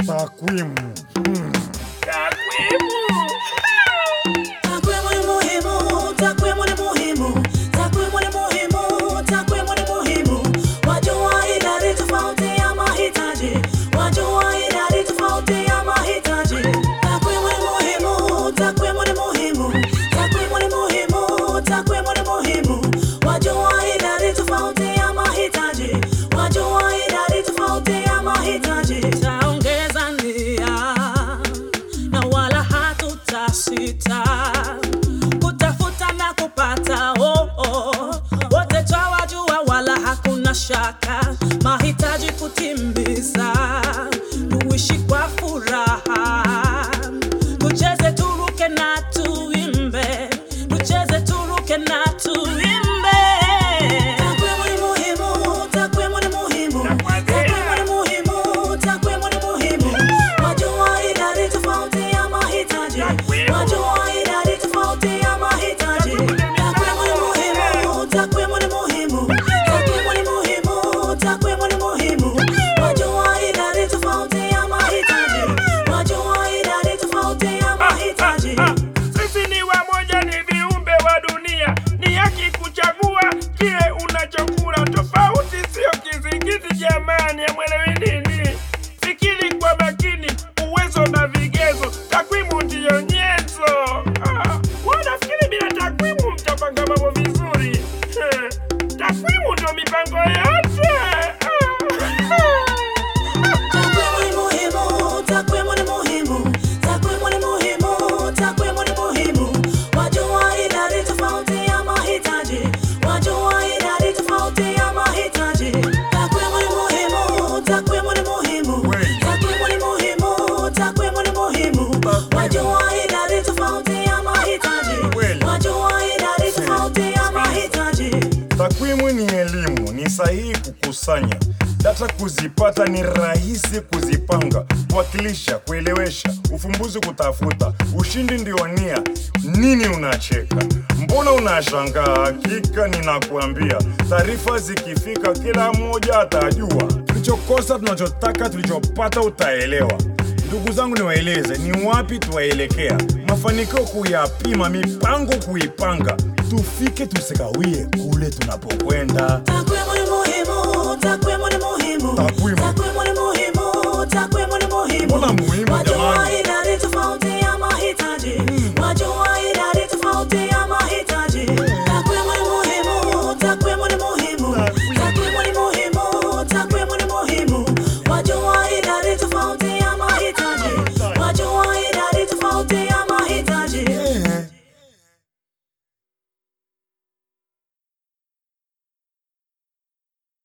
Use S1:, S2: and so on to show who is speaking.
S1: Takwimu.
S2: Takwimu.
S3: Takwimu ni muhimu, takwimu ni muhimu, takwimu ni muhimu, takwimu ni muhimu. Wajua idadi tofauti ya mahitaji, wajua idadi tofauti ya mahitaji. Takwimu ni muhimu, takwimu ni muhimu, takwimu ni muhimu, takwimu ni muhimu. Wajua idadi tofauti ya mahitaji, wajua idadi tofauti ya mahitaji. Taongeza nia na wala hatutasita kutafuta na kupata oh, oh. Wote twawajua wala hakuna shaka, mahitaji kutimiza, tuishi kwa furaha, tucheze turuke na tuimbe, tucheze turuke na tuimbe. Takwimu ni muhimu, takwimu ni muhimu, takwimu ni muhimu, takwimu ni muhimu. Wajua idadi tofauti ya mahitaji, wajua idadi tofauti ya mahitaji. Takwimu ni muhimu, takwimu ni muhimu, takwimu ni muhimu, takwimu ni muhimu. Wajua idadi tofauti ya mahitaji, wajua idadi tofauti ya mahitaji.
S2: Ah, Sisi ni wamoja, ni viumbe wa dunia, ni haki kuchagua kile unachokula. Tofauti sio kizingiti, jamani, amwelewi nini? Fikiri kwa makini, uwezo na vigezo, takwimu ndiyo nyenzo. Ah, wanafikiri bila takwimu mtapanga mambo vizuri? Eh, Takwimu ndio mipango yote.
S3: Takwimu ni muhimu, takwimu ni muhimu, takwimu ni muhimu, takwimu ni muhimu. Wajua idadi tofauti ya mahitaji, wajua idadi tofauti ya mahitaji. Takwimu ni muhimu, takwimu ni muhimu, takwimu ni muhimu, takwimu ni muhimu. Wajua idadi tofauti ya mahitaji, wajua idadi tofauti ya mahitaji.
S1: Takwimu ni elimu, ni sahihi kukusanya data, kuzipata ni rahisi, kuzipanga, kuwakilisha, kuelewesha, ufumbuzi kutafuta, ushindi ndio nia. Nini unacheka? Mbona unashangaa? Hakika ninakuambia, taarifa zikifika, kila mmoja atajua tulichokosa, tunachotaka, tulichopata, utaelewa. Ndugu zangu, niwaeleze ni wapi tuwaelekea, mafanikio kuyapima, mipango kuipanga, tufike tusikawie kule tunapokwenda.
S3: Takwimu ni muhimu, takwimu ni muhimu,
S1: Takwimu.
S3: takwimu ni